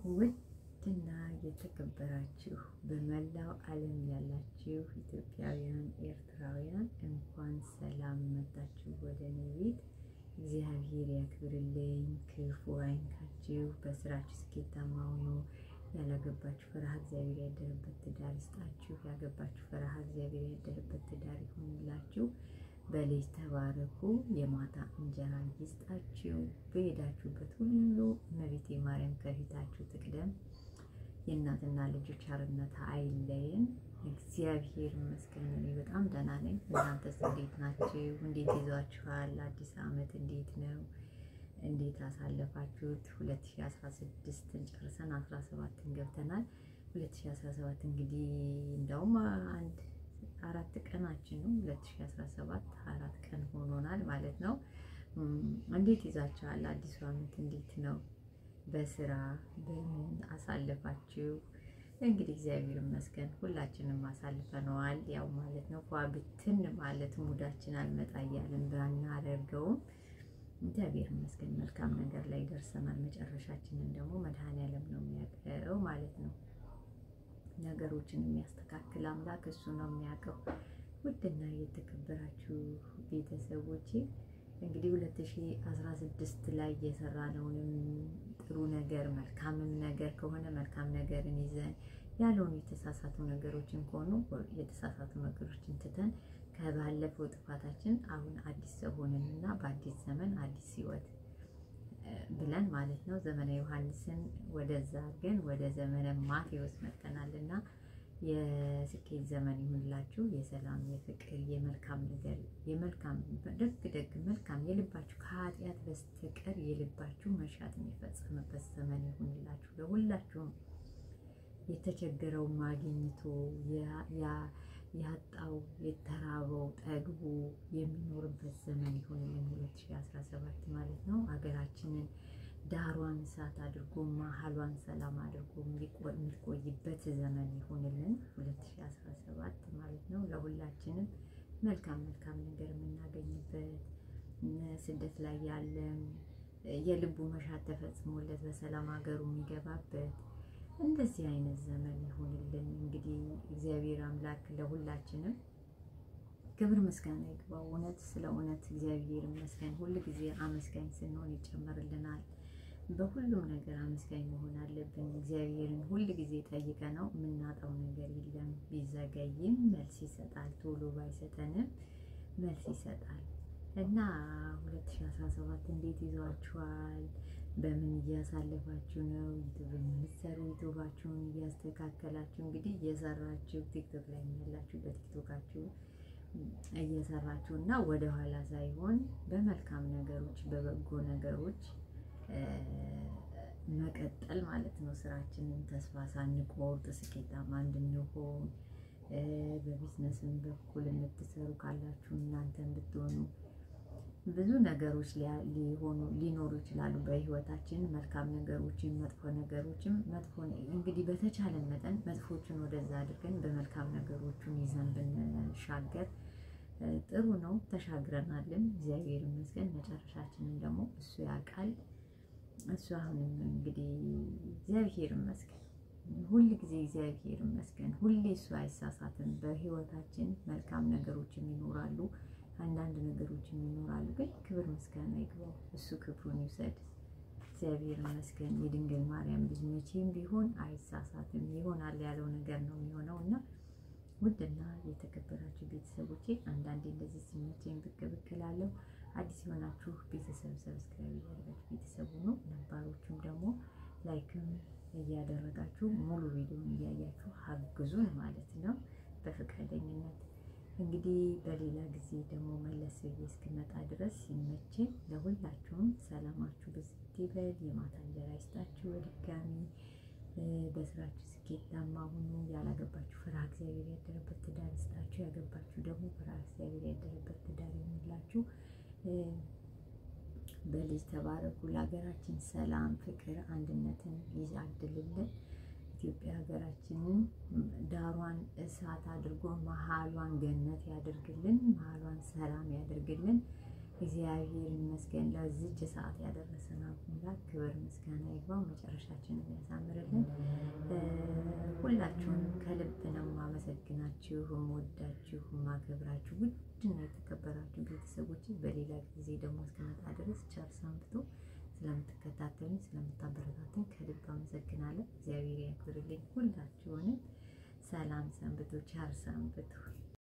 ውድና የተከበራችሁ በመላው ዓለም ያላችሁ ኢትዮጵያውያን፣ ኤርትራውያን እንኳን ሰላም መጣችሁ ወደ እኔ ቤት። እግዚአብሔር ያክብርልኝ፣ ክፉ አይንካችሁ፣ በስራችሁ ስኬታማ ሁኑ። ያላገባችሁ ፈሪሃ እግዚአብሔር ያደረበት ትዳር ይስጣችሁ። ያገባችሁ ፈሪሃ እግዚአብሔር ያደረበት ትዳር ይሁንላችሁ። በልጅ ተባረኩ። የማታ እንጀራ ይስጣችሁ። በሄዳችሁበት ሁሉ እመቤቴ ማርያም ከፊታችሁ ትቅደም። የእናትና ልጆች አርነት አይለየን። እግዚአብሔር ይመስገን እኔ በጣም ደህና ነኝ። እናንተስ እንዴት ናችሁ? እንዴት ይዟችኋል? አዲስ ዓመት እንዴት ነው? እንዴት አሳለፋችሁት? 2016ን ጨርሰን 17ን ገብተናል። 2017 እንግዲህ እንደውም አንድ አራት ቀናችን ነው። 2017 አራት ቀን ሆኖናል ማለት ነው። እንዴት ይዛችኋል? አዲሱ ዓመት እንዴት ነው? በስራ በምን አሳለፋችሁ? እንግዲህ እግዚአብሔር ይመስገን ሁላችንም አሳልፈነዋል። ያው ማለት ነው ፏ ብትን ማለት ሙዳችን አልመጣ እያለን ባናደርገውም እግዚአብሔር ይመስገን መልካም ነገር ላይ ደርሰናል። መጨረሻችንን ደግሞ መድኃኔዓለም ነው የሚያውቀው ማለት ነው። ነገሮችን የሚያስተካክል አምላክ እሱ ነው የሚያውቀው። ውድና የተከበራችሁ ቤተሰቦቼ እንግዲህ 2016 ላይ የሰራነውንም ጥሩ ነገር መልካምም ነገር ከሆነ መልካም ነገርን ይዘን ያልሆኑ የተሳሳቱ ነገሮችን ከሆኑ የተሳሳቱ ነገሮችን ትተን ከባለፈው ጥፋታችን አሁን አዲስ ሰው ሆነንና በአዲስ ዘመን አዲስ ሕይወት ብለን ማለት ነው ዘመነ ዮሐንስን ወደዛ ግን ወደ ዘመነ ማቴዎስ መጥተናልና የስኬት ዘመን ይሁንላችሁ። የሰላም፣ የፍቅር፣ የመልካም ነገር የመልካም ደግ ደግ መልካም የልባችሁ ከኃጢአት በስተቀር የልባችሁ መሻት የሚፈጸምበት ዘመን ይሁንላችሁ። ለሁላችሁም የተቸገረው ማግኝቶ ያጣው የተራበው ጠግቦ የሚኖርበት ዘመን ይሁንልን 2017 ማለት ነው። ሀገራችንን ዳሯን እሳት አድርጎ መሀሏን ሰላም አድርጎ የሚቆይበት ዘመን ይሁንልን 2017 ማለት ነው። ለሁላችንም መልካም መልካም ነገር የምናገኝበት ስደት ላይ ያለን የልቡ መሻት ተፈጽሞለት በሰላም ሀገሩ የሚገባበት እንደዚህ አይነት ዘመን ይሁንልን። እንግዲህ እግዚአብሔር አምላክ ለሁላችንም ክብር ምስጋና ይግባው። እውነት ስለ እውነት እግዚአብሔር ይመስገን። ሁል ጊዜ አመስጋኝ ስንሆን ይጨመርልናል። በሁሉም ነገር አመስጋኝ መሆን አለብን። እግዚአብሔርን ሁል ጊዜ ጠይቀ ነው የምናጣው ነገር የለም። ቢዘገይም መልስ ይሰጣል። ቶሎ ባይሰጠንም መልስ ይሰጣል እና 2017 እንዴት ይዟችኋል? በምን እያሳለፋችሁ ነው? ዩቱብ የምትሰሩ ዩቱባችሁን እያስተካከላችሁ እንግዲህ እየሰራችሁ ቲክቶክ ላይ ያላችሁ በቲክቶካችሁ እየሰራችሁ እና ወደኋላ ሳይሆን በመልካም ነገሮች በበጎ ነገሮች መቀጠል ማለት ነው። ስራችንን ተስፋ ሳንቆርጥ ስኬታማ እንድንሆን በቢዝነስም በኩል የምትሰሩ ካላችሁ እናንተን ብትሆኑ ብዙ ነገሮች ሊሆኑ ሊኖሩ ይችላሉ በህይወታችን መልካም ነገሮችን መጥፎ ነገሮችን መጥፎ እንግዲህ በተቻለን መጠን መጥፎችን ወደዛ አድርገን በመልካም ነገሮቹን ይዘን ብንሻገር ጥሩ ነው። ተሻግረናልን፣ እግዚአብሔር ይመስገን። መጨረሻችንን ደግሞ እሱ ያውቃል። እሱ አሁንም እንግዲህ እግዚአብሔር ይመስገን፣ ሁል ጊዜ እግዚአብሔር ይመስገን። ሁሌ እሱ አይሳሳትም። በህይወታችን መልካም ነገሮችም ይኖራሉ አንዳንድ ነገሮችም ይኖራሉ። ግን ክብር ምስጋና ይግባው፣ እሱ ክብሩን ይውሰድ። እግዚአብሔር ይመስገን። የድንግል ማርያም ልጅ መቼም ቢሆን አይሳሳትም። ይሆናል ያለው ነገር ነው የሚሆነው እና ውድና የተከበራችሁ ቤተሰቦቼ አንዳንዴ እንደዚህ ሲመቸኝ ብቅ ብቅ እላለሁ። አዲስ የሆናችሁ ቤተሰብ ሰብስክራይብ እያደረጋችሁ ቤተሰቡ ነው። ነባሮቹም ደግሞ ላይክም እያደረጋችሁ ሙሉ ቪዲዮን እያያችሁ አግዙን ማለት ነው በፈቃደኝነት እንግዲህ በሌላ ጊዜ ደግሞ መለስ ብዬ እስክመጣ ድረስ ሲመቸኝ ለሁላችሁም ሰላማችሁ ብዝት ይበል። የማታ እንጀራ ይስጣችሁ። በድጋሚ በስራችሁ ስኬታማ ሁኑ። ያላገባችሁ ፍርሃ እግዚአብሔር ያደረበት ትዳር ይስጣችሁ። ያገባችሁ ደግሞ ፍርሃ እግዚአብሔር ያደረበት ትዳር ይሁንላችሁ። በልጅ ተባረኩ። ለሀገራችን ሰላም፣ ፍቅር፣ አንድነትን ይዛድልልን። ኢትዮጵያ ሀገራችንን ዳሯን እሳት አድርጎ መሀሏን ገነት ያደርግልን፣ መሀሏን ሰላም ያደርግልን። እግዚአብሔር ይመስገን ለዚች ሰዓት ያደረሰን አምላክ ክብር ምስጋና ይግባው፣ መጨረሻችንን ያሳምርልን። ሁላችሁንም ከልብ ነው ማመሰግናችሁ፣ የምወዳችሁ፣ ማከብራችሁ ውድና የተከበራችሁ ቤተሰቦች በሌላ ጊዜ ደግሞ እስከመጣ ድረስ ቸር ሰንብቱ። ስለምትከታተሉኝ ስለምታበረታቱኝ ከልብ አመሰግናለሁ። እግዚአብሔር ያክብርልኝ። ሁላችሁንም ሰላም ሰንብቱ፣ ቸር ሰንብቱ።